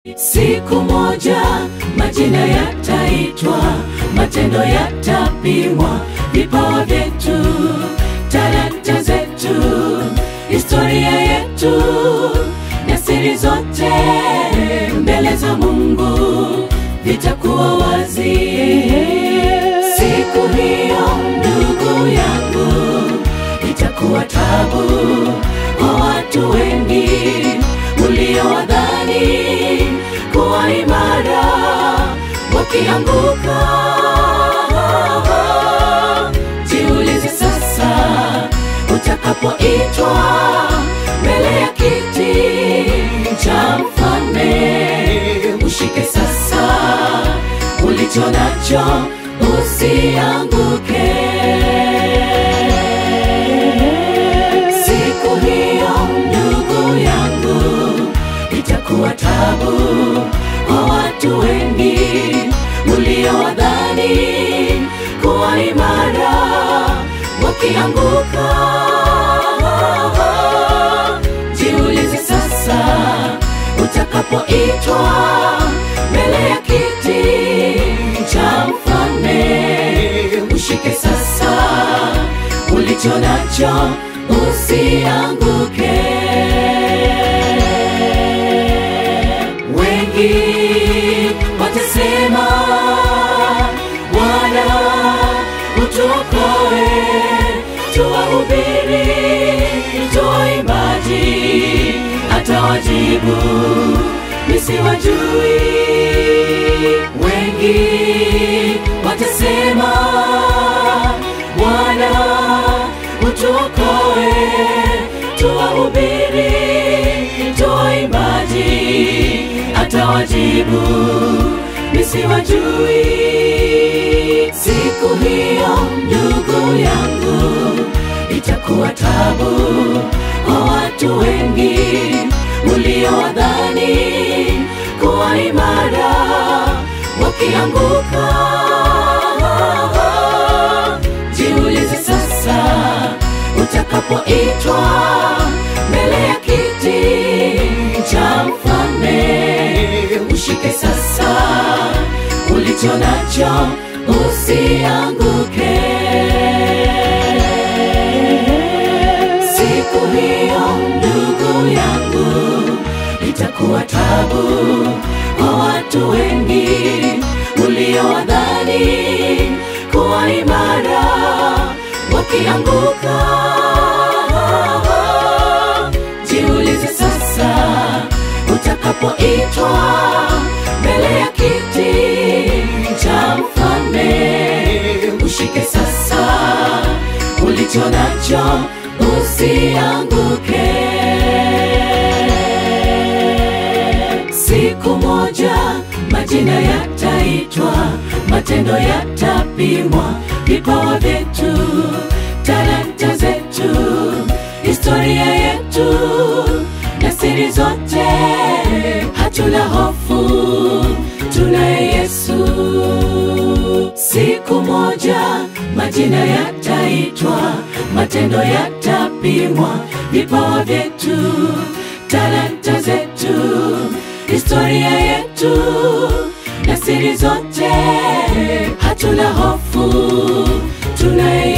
Siku moja majina yataitwa, matendo yatapimwa, vipawa vyetu, talanta zetu, historia yetu na siri zote mbele za Mungu vitakuwa wazi. Siku hiyo, ndugu yangu, itakuwa tabu kwa watu wengi uliowadhani kuwa imara wakianguka. Jiulize sasa, utakapoitwa mbele ya kiti cha mfalme, ushike sasa ulicho nacho, usianguke. Siku hiyo, ndugu yangu, itakuwa tabu kwa watu wengi uliowadhani kuwa imara wakianguka. Jiulize sasa, utakapoitwa mbele ya kiti cha mfalme, ushike sasa ulicho nacho, usianguke. Wengi watasema, Bwana utuokoe, tuwahubiri, tuwaimbaji, atawajibu nisiwajui. Wengi watasema, Bwana utuokoe, tuwahubiri, tuwaimbaji, atawajibu nisiwajui. Siku hiyo, ndugu yangu, itakuwa tabu kwa watu wengi uliowadhani kuwa imara wakianguka. Jiulize sasa, utakapoitwa mbele ya kiti cha mfalme, ushike sasa ulicho nacho, usianguke. Siku hiyo, ndugu yangu, itakuwa tabu kwa watu wengi uliowadhani kuwa imara wakianguka. Jiulize sasa, utakapoitwa mbele ya kiti cha mfalme, ushike sasa ulicho nacho, usianguke. Siku moja majina yataitwa, matendo yatapimwa, vipawa vyetu, talanta zetu, historia yetu na siri zote. Hatuna hofu, tunaye Yesu. Siku moja majina yataitwa, matendo yatapimwa, vipawa vyetu, talanta zetu, historia yetu na siri zote. Hatuna hofu, tunaye